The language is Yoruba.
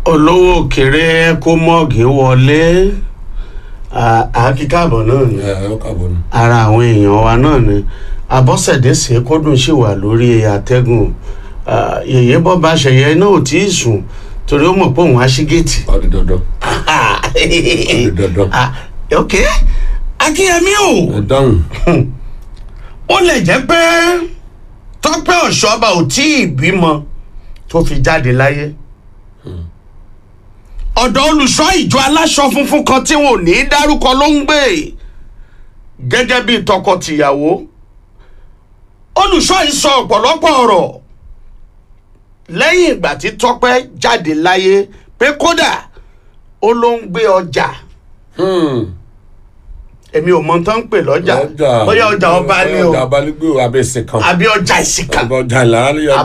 olówó òkèrè kó mọ́ọ̀gì wọlé àákíkàbọ̀ náà ni ẹ ọ kàbọ̀ ni. ara àwọn èèyàn wa náà ni abọ́sẹ̀dé ṣèkódùn sì wà lórí àtẹ́gùn Ah, yèyé bọ́ bá ṣẹ̀yẹ náà ò tí ì sùn torí ó mọ̀ pé òun á ṣí géètì. ọdún dandan ọdún dandan. Ah, ok akínyẹmí o ẹ dáhùn. ó lè jẹ́ pé tọ́pẹ́ ọ̀ṣọ́ba ò tí ì bímọ tó fi jáde láyé ọ̀dọ̀ olùṣọ́ ìjọ aláṣọ funfun kan tí wọn ò ní í dárúkọ ló ń gbé gẹ́gẹ́ bí tọkọ-tìyàwó olùṣọ́ yìí sọ ọ̀pọ̀lọpọ̀ ọ̀rọ̀ lẹ́yìn ìgbà tí tọ́pẹ́ jáde láyé pé kódà ó ló ń gbé ọjà èmi ò mọ tán ń pè lọ́jà bóyá ọjà ọba ni o ọjà ọba ní gbé abẹ́ ìsìn kan. àbí ọjà ìsìnkà ọjà ìlànà